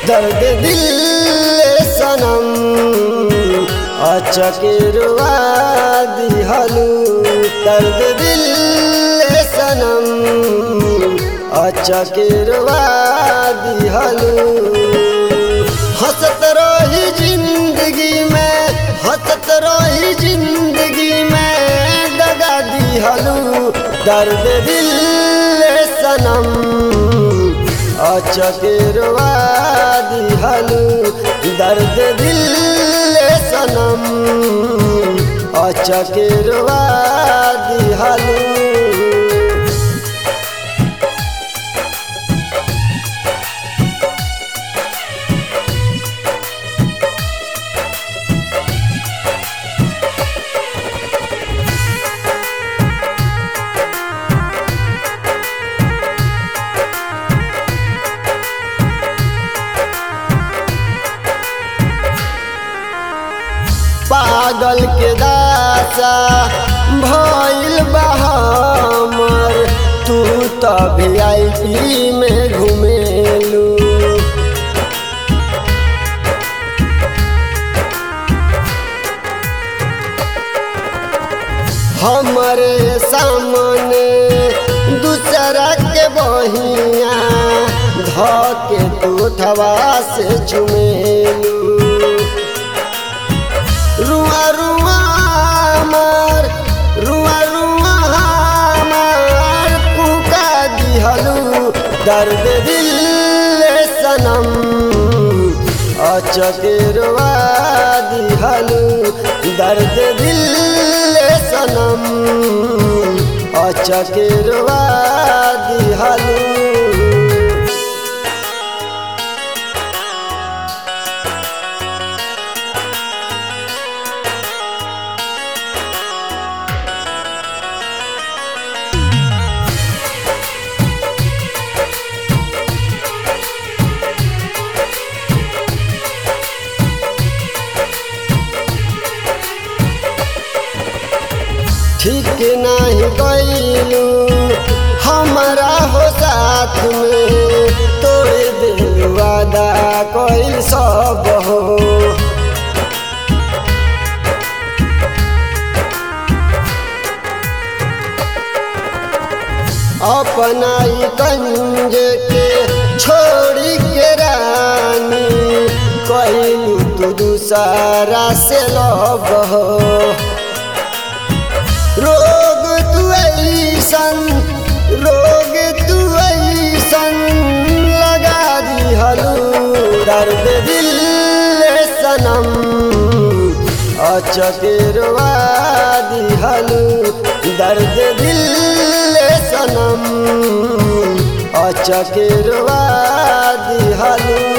दर्द दिल सनम अचकेरवा दिहलू दर्द दिल सनम अचकेरवा दिहलू हंसत रही जिंदगी में हंसत रही जिंदगी में दगा दिहलू दर्द दिल सनम अचकेरवा दिहलू दर्द दिल सनम अचकेरवा दिहलू पागल के दासा भइल बहामर तू तो वी में घुमेलू हमरे सामने दूसरा के बहिया धके तू थवा से चुमेलू रुआ रुआ मार रुआ रुआ मार कुका दिहलू दर्द दिल सनम अचकेरवा दिहलू दर्द दिल सनम अचकेरवा दिहलू ठीक नहीं गईलू हमारा हो साथ में तोड़ दिल वादा कोई सब हो अपना ही कंज के छोड़ी के रानी कहलू तू दूसरा से लब हो रोग तू ऐसन रोग तू ऐसन लगा दिहलू दर्द दिल सनम अचकेरवा दिहलू दर्द दिल सनम अचकेरवा दिहलू